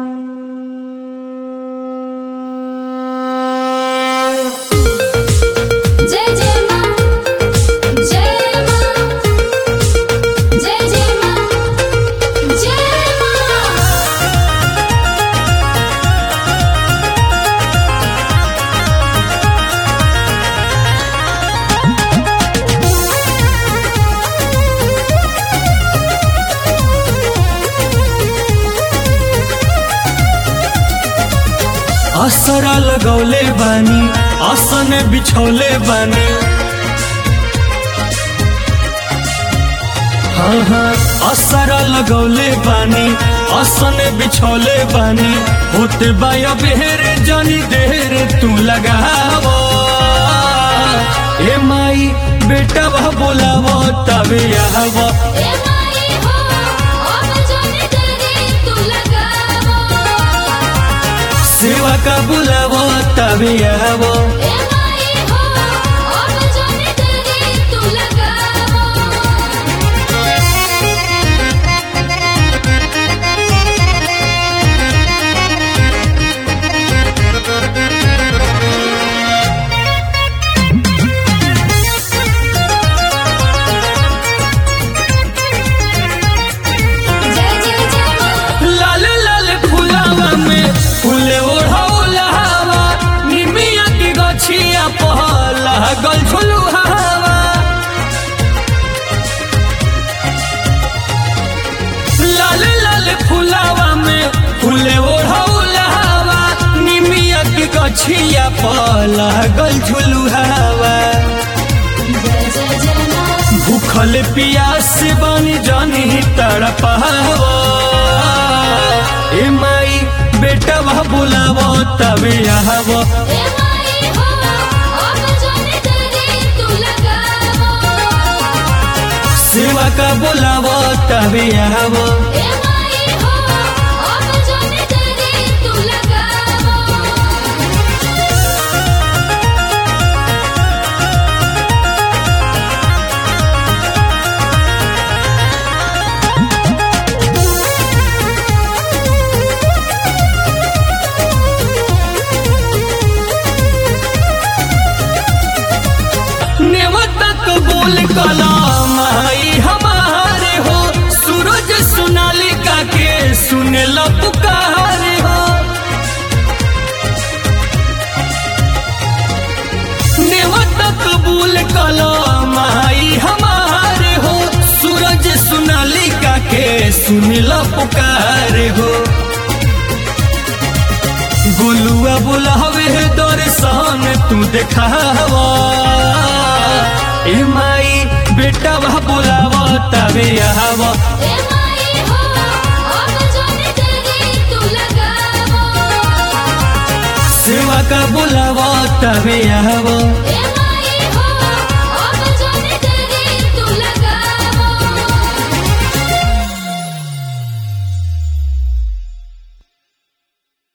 जय जय मां जय मां जय जय मां जय मां असरा लगौले बानी आसन बिछौले बानी हाँ हाँ असरा लगौले बानी आसन बिछौले बानी होते बाया बेहरे जानी देर तू लगावो ए माई बेटा वह बोलावो तबे आवो ए माई हो अब जोने तेरे तू लगावो सेवा का बुलावो तबे आवो ए माई हो अब जोने तेरे तू जय जय जय मां लाल लाल फुलावा में फूले ओढ़ौला हवा निमिया की गछिया पहला गल झुलू हवा लाल लाल फुलावा में फूले ओढ़ौला हवा निमिया की गछिया पहला गल झुलू हवा जय जय जय मां भूखल पियास बनी जानी तड़पावो ए माई बेटा वह बुलावो तबे आवो ए माई हो अब जोने तेरे तू लगावो सेवा का बुलावो तबे आवो ए माई हो अब जोने तेरे तू लगावो नेवतक बोल कलाम आई हमारे हो सूरज सोनालिका के सुने ला पुकारे हो नेवतक बोल कलाम आई हमारे हो सूरज सोनालिका के सुने ला पुकारे हो गोलुआ बुलावे दर्शन तू देखावा ए माई बेटा वह बुलावा तबे आवा ए माई हो अब जोने तेरे तू लगावो सेवा का बुलावा तबे आवा ए